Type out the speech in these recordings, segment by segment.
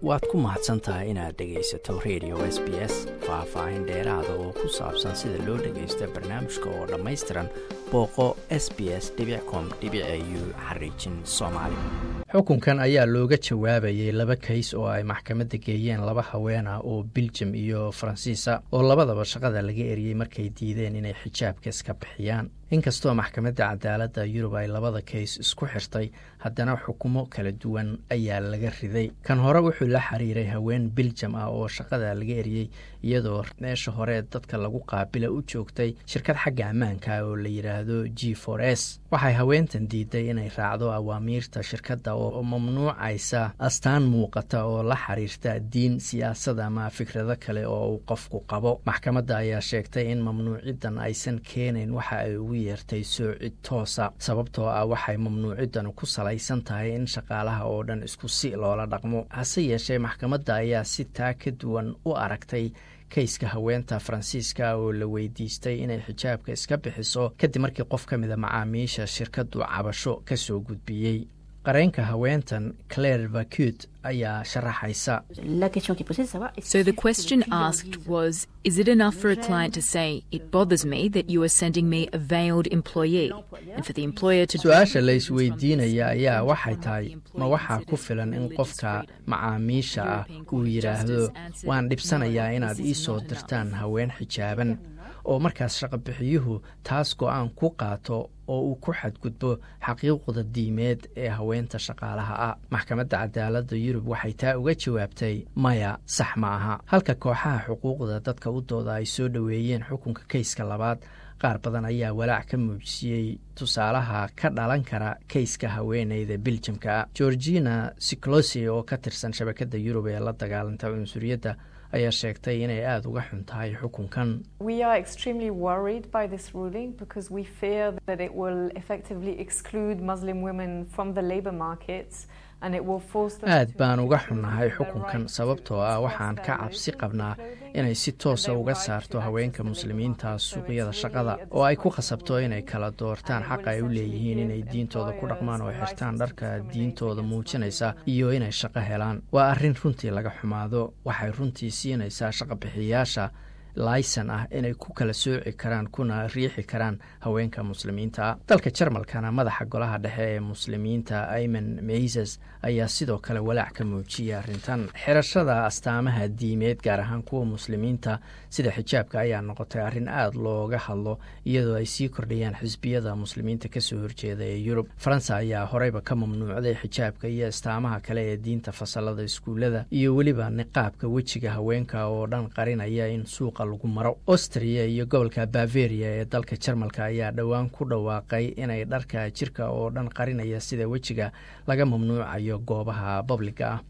waad ku mahadsan tahay inaad dhegaysato radio s b s faah-faahin dheeraada oo ku saabsan sida loo dhagaysto barnaamijka oo dhammaystiran booqo s b s com u xariijin soomaali xukunkan ayaa looga jawaabayay laba kays oo ay maxkamadda geeyeen laba haween ah oo biljam iyo faransiisa oo labadaba shaqada laga eriyey markay diideen inay xijaabka iska bixiyaan inkastoo maxkamadda cadaaladda yurub ay labada kays isku xirtay haddana xukumo kala duwan ayaa laga riday kan hore wuxuu la xiriiray haween biljam ah oo shaqada laga eriyey iyadoo meesha hore dadka lagu qaabila u joogtay shirkad xagga ammaanka oo la yidhaahdo g for s waxay haweentan diiday inay raacdo awaamiirta shirkadda oo mamnuucaysa astaan muuqata oo la xiriirta diin siyaasad ama fikrado kale oo uu qofku qabo maxkamadda ayaa sheegtay in mamnuuciddan aysan keenayn waxa ay ugu yeertay soocid toosa sababtoo ah waxay mamnuuciddan ku salaysan tahay in shaqaalaha oo dhan isku si loola dhaqmo hase yeeshee maxkamadda ayaa si taa ka duwan u aragtay kayska haweenta faransiiska oo la weydiistay inay xijaabka iska bixiso kadib markii qof ka mida macaamiisha shirkaddu cabasho ka soo gudbiyey qareenka haweentan claire vacute ayaa sharaxaysa So the question asked was Is it enough for a client to say, It bothers me that you are sending me a veiled employee, and for the employer to. su-aasha la isweydiinaya ayaa waxay tahay ma waxaa ku filan in qofka macaamiisha ah uu yidhaahdo waan dhibsanayaa inaad ii soo dirtaan haween xijaaban oo markaas shaqabixiyuhu taas go-aan ku qaato oo uu ku xadgudbo xaqiiqda diimeed ee haweenta shaqaalaha ah maxkamadda cadaaladda yurub waxay taa uga jawaabtay maya sax ma aha halka kooxaha xuquuqda dadka u dooda ay soo dhoweeyeen xukunka kayska labaad qaar badan ayaa walaac ka muujisiyey tusaalaha ka dhalan kara kayska haweeneyda biljamka georgina siclosi oo ka tirsan shabakadda yurub ee la dagaalanta cunsuriyadda ayaa sheegtay inay aada uga xun tahay xukunkan We are extremely worried by this ruling because we fear that it will effectively exclude Muslim women from the labour markets and it will force them aad to baan uga choose xunnahay their xukunkan right sababtoo to ah express waxaan their ka religion cabsi in qabnaa clothing inay si toosa and their uga right saarto to haweenka access the labour muslimiinta market. So suuqyada it's shaqada really a oo ay ku dysfunctional khasabto inay ruling kala doortaan and it xaqa will ay u essentially leeyihiin inay give diintooda ku dhaqmaan oo employers xirtaan the dharka license to diintooda discriminate muujinaysa against Muslim iyo inay shaqo helaan waa arrin runtii laga xumaado waxay runtii siinaysaa shaqabixiyaasha laysan ah inay ku kala sooci karaan kuna riixi karaan haweenka muslimiinta dalka jarmalkana madaxa golaha dhexe ee muslimiinta ayman meysas ayaa sidoo kale walaac ka muujiyay arrintan xirashada astaamaha diimeed gaar ahaan kuwa muslimiinta sida xijaabka ayaa noqotay arrin aada looga hadlo iyadoo ay sii kordhayaan xisbiyada muslimiinta kasoo horjeeda ee yurub faransa ayaa horeyba ka mamnuucday xijaabka iyo astaamaha kale ee diinta fasalada iskuullada iyo weliba niqaabka wejiga haweenka oo dhan qarinaya in suuqa lagu maro austria iyo gobolka baveria ee dalka jarmalka ayaa dhowaan ku dhawaaqay inay dharka jirka oo dhan qarinaya sida wejiga laga mamnuucayo goobaha babliga ah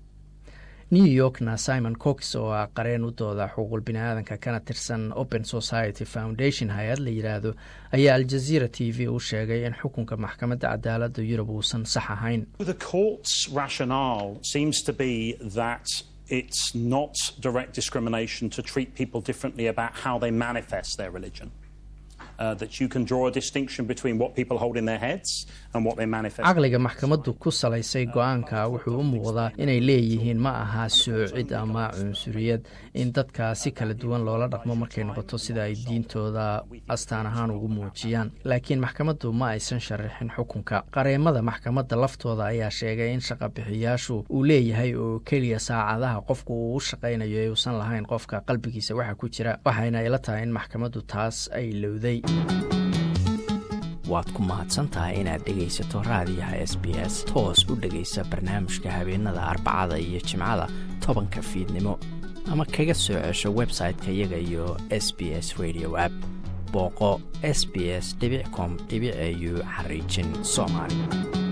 new yorkna simon cox oo ah qareen u dooda xuquuqul bini-aadanka kana tirsan open society foundation hay-ad la yidhaahdo ayaa aljazeera t v u sheegay in xukunka maxkamadda cadaaladda yurub uusan sax ahayn The court's rationale seems to be that it's not direct discrimination to treat people differently about how they manifest their religion. Uh, that you can draw a distinction between what people hold in their heads and what they manifest. caqliga maxkamaddu ku salaysay go-aanka wuxuu u muuqdaa inay leeyihiin ma aha soocid ama cunsuriyad in dadka si kala duwan loola dhaqmo markay noqoto sida ay diintooda astaan ahaan ugu muujiyaan laakiin maxkamaddu ma aysan sharaxin xukunka qareemada maxkamadda laftooda ayaa sheegay in shaqabixiyaashu uu leeyahay oo keliya saacadaha qofku uu u shaqaynayo ee uusan lahayn qofka qalbigiisa waxa ku jira waxayna ila tahay in maxkamaddu taas ay lowday waad ku mahadsantahay inaad dhegaysato raadiyaha s b s toos u dhegaysa barnaamijka habeenada arbacada iyo jimcada tobanka fiidnimo ama kaga soo cesho website-ka iyaga iyo s b s radio app booqo s b s com au xariijin soomaali